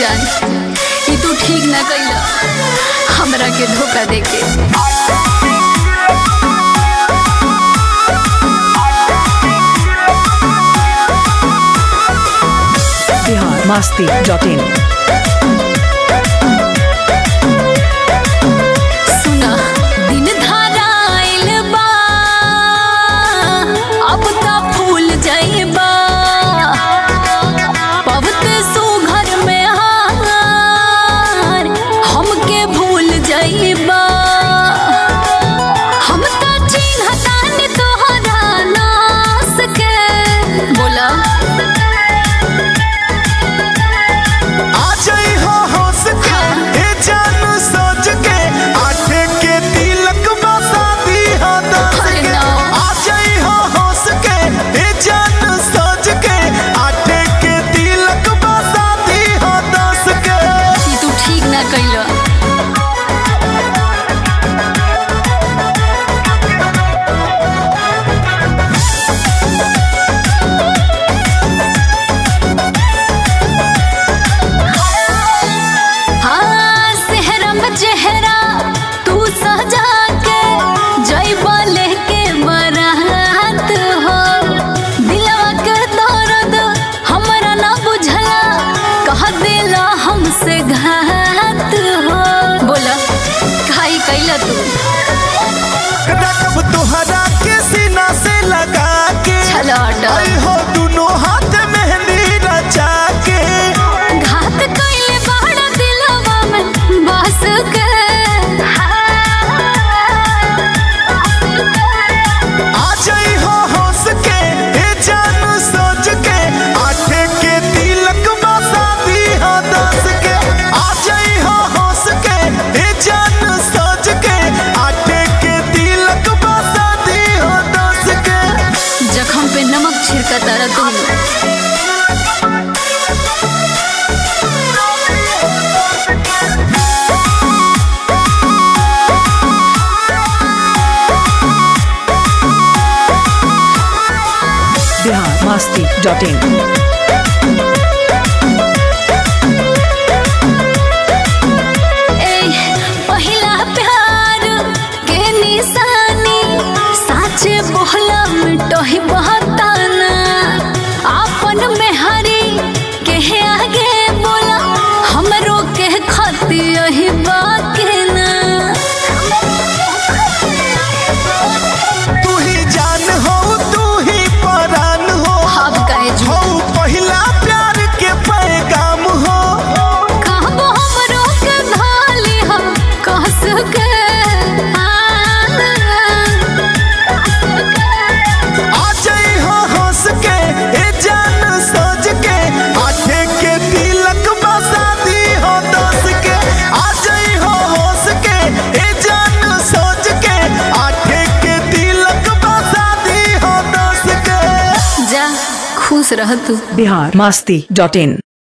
जान ई तू ठीक ना कइला हमरा के धोखा देके बिहार मस्ती डॉट इन सुना दिन धाराइल बा अब ता फूल जाइबा पवते सुघर में हार हमके भूल जाइबा हम ता चिन्हतानी तोहरा नास के बोला आ जाई हो हंस के ए जान सोच के आठे के तिलक बसा दी हो दस अरे के ना। आ जाई हो हंस के ए जान सोच के आठे के तिलक बसा दी हो दस के ई तू ठीक ना कइला हाँ सेहरा में चेहरा तू सजा के जइबा लेके बरात हो दिलवा के दर्द हमरा ना बुझला कह देला हमसे घात हो बोला खाई कैला तू रकब तोहरा के सीना से लगा के चलो हटो। आई हो दोनों हाथ मेहंदी रचा के घात कैले बाड़ा दिलवा में बस के आ जाई हो हंस के ए जान सोच के आठे के तिलक बसा दी हो दस के आ जाई हो हंस के ए जान सोच के आठे के तिलक बसा दी हो दस के जखम पे नमक छिड़का तारा तुम बिहार मस्ती डॉट इन ए पहिला प्यार के निशानी साचे बोला मिटही बहताना आपन मेहरी के आगे बोला हमरो के खती यही बाके ना तू ही जान हो तू ही परान हो अब काहे हो झूठ पहिला प्यार के पैगाम हो कहबो हमरो के धाली हम कस के आ जाई हो हंस के ए जान सोच के आठे के तिलक बसा दी हो दस के आ जाई हो हंस के ए जान सोच के आठे के तिलक बसा दी हो दस के जा खुश रह तू बिहार मस्ती डॉट इन